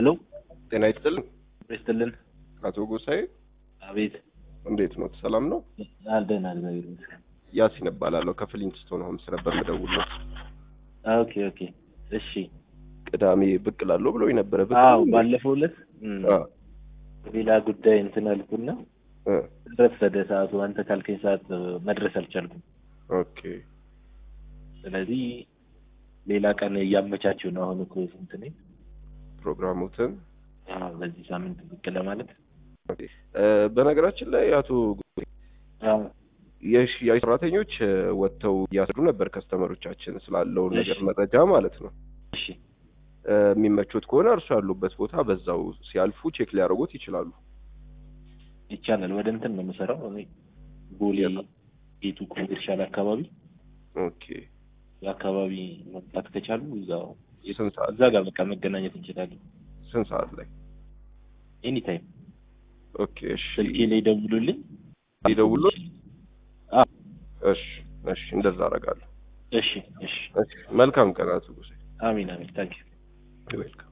ሄሎ ጤና ይስጥልኝ ይስጥልን። አቶ ጎሳዬ አቤት እንዴት ነው? ሰላም ነው? አልደን እግዚአብሔር ይመስገን። ያሲን እባላለሁ ከፍሊንትስቶን ሆምስ ነበር የምደውለው። ኦኬ ኦኬ እሺ። ቅዳሜ ብቅ እላለሁ ብለው ነበረ። ብቅ አዎ ነው? ባለፈው ዕለት እም፣ አ ሌላ ጉዳይ እንትን አልኩና እ ረፈደ ሰዓቱ። አንተ ካልከኝ ሰዓት እ፣ መድረስ አልቻልኩም። ኦኬ ስለዚህ ሌላ ቀን እያመቻቸው ነው። አሁን እኮ ስንት ነኝ? ፕሮግራሙትን አዎ በዚህ ሳምንት ብቅ ለማለት ኦኬ። እ፣ በነገራችን ላይ አቶ ጎሳዬ አዎ የሽያጭ ሰራተኞች እ፣ ወጥተው እያስረዱ ነበር ከስተመሮቻችን ስላለው እሺ። ነገር መረጃ ማለት ነው። እሺ እ፣ የሚመቹት ከሆነ እርሱ ያሉበት ቦታ በዛው ሲያልፉ ቼክ ሊያደርጉት ይችላሉ። ይቻላል። ወደ እንትን ነው የምሰራው እኔ ቦሌ የት? ጌቱ ኮሜርሻል አካባቢ ኦኬ አካባቢ መምጣት ከቻሉ እዛው ስንት ሰዓት እዛ ጋር በቃ መገናኘት እንችላለን። ስንት ሰዓት ላይ? ኤኒ ታይም ኦኬ እሺ ስልኬ ላይ ደውሉልኝ። ይደውሉት? አዎ እሺ እሺ እንደዛ አደርጋለሁ። እሺ እሺ። እሺ መልካም ቀን አቶ ጎሳዬ። አሚን አሚን። ታንኪዩ ዌልካም